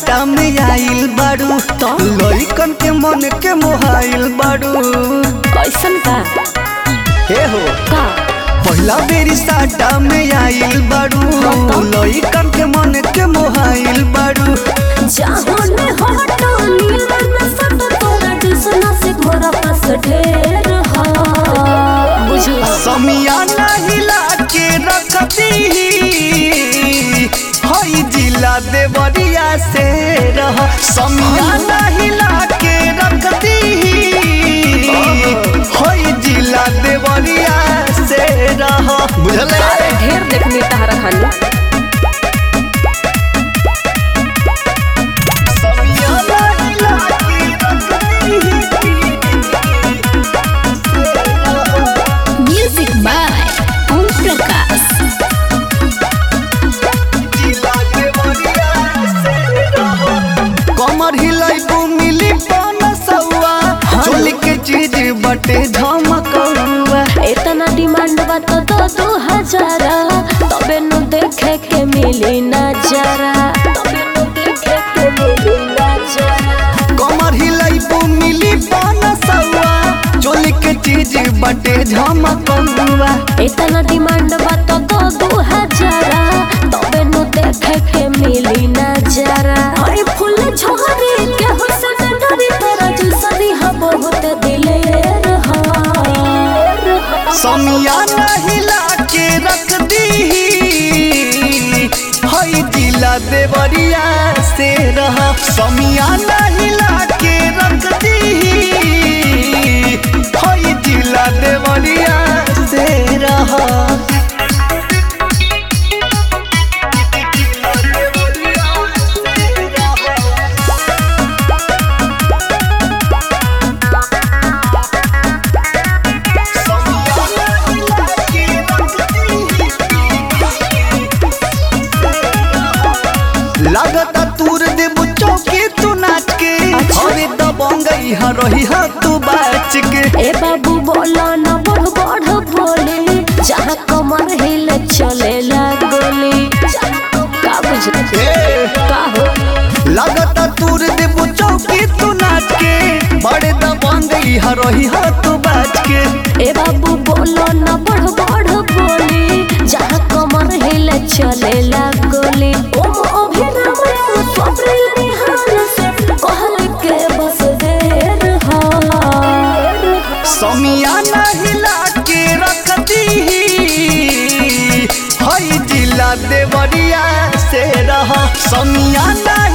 साटा में आइल बाड़ू तो? लइकन के मन के मोहाइल बाड़ू कैसन का हे हो का पहिला बेरी साटा में आइल बाड़ू तो? लइकन के मन के मोहाइल बाड़ू जाहोने हटो नीलन सट तोरा दुसना से घोरा पास ढेर हा बुझला समियाना हिला के रखती हई जिला देवरिया से रह समियाना हिला के रखती हई जिला देवरिया से रह बुझले ढेर देखनी तहरा खानी समियाना हिला के रखती म्यूजिक बाय ओम प्रकाश कमर हिलाइबू मिली पन सौआ चोली के चीज बटे झमकौआ इतना डिमांड बा तो दो दो हजारा तबे नु देखे के मिली नजारा तबे नु देखे के मिली नजारा कमर हिलाइबू मिली पन सौआ चोली के चीज बटे झमकौआ इतना डिमांड बा तो दो दो हजारा तबे नु देखे के मिली नजारा अरे फूल झोरे के हुसन डरी तेरा जुसरी हा बहुत दिलेर हा समियाना हिला के रख दी हई जिला देवरिया से रह समियाना हिला के रख दी हई जिला देवरिया से रह लागता तूर देबू चौकी तू नाच के अरे दबंगई ह रही ह तू बाच के ए बाबू बोला ना बढ़ बढ़ बोले जहाँ कमर हिले चले गोली का बुझले ए, का हो लागता तूर देबू चौकी तू नाच के बड़े दबंगई ह रही ह तू बाच के ए बाबू बोला ना बढ़ बढ़ बोले जहाँ कमर हिले चले गोली ओम अभिराम राम स्वप्निल निहाल से कहल के बस देर हा समियाना हिला के रख दी हई जिला देवरिया से रह समियाना